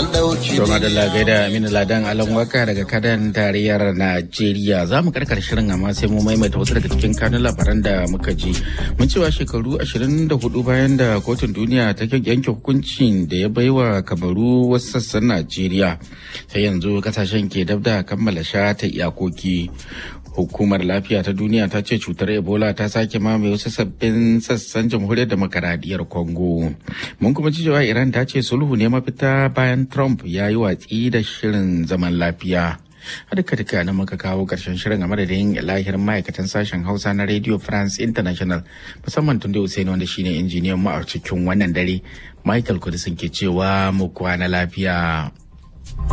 an ɗauki To madalla gaida Aminu Ladan Alan Waka daga kadan tarayyar Najeriya za mu karkar shirin amma sai mu maimaita wasu daga cikin kanun labaran da muka ji. Mun cewa shekaru 24 bayan da kotun duniya ta yanke hukuncin da ya baiwa kamaru wasu sassan Najeriya. Sai yanzu kasashen ke dab da kammala shata iyakoki. Hukumar lafiya ta duniya ta ce cutar Ebola ta sake mamaye wasu sabbin sassan jamhuriyar demokaradiyyar Congo. Mun kuma ji cewa Iran ta ce sulhu ne mafita bayan Trump ya yi watsi da shirin zaman lafiya. a duka duka na muka kawo karshen shirin a madadin lahirin ma'aikatan sashen hausa na radio france international musamman tun da Hussein wanda shine injiniyan mu a cikin wannan dare michael kudisin ke cewa mu kwana lafiya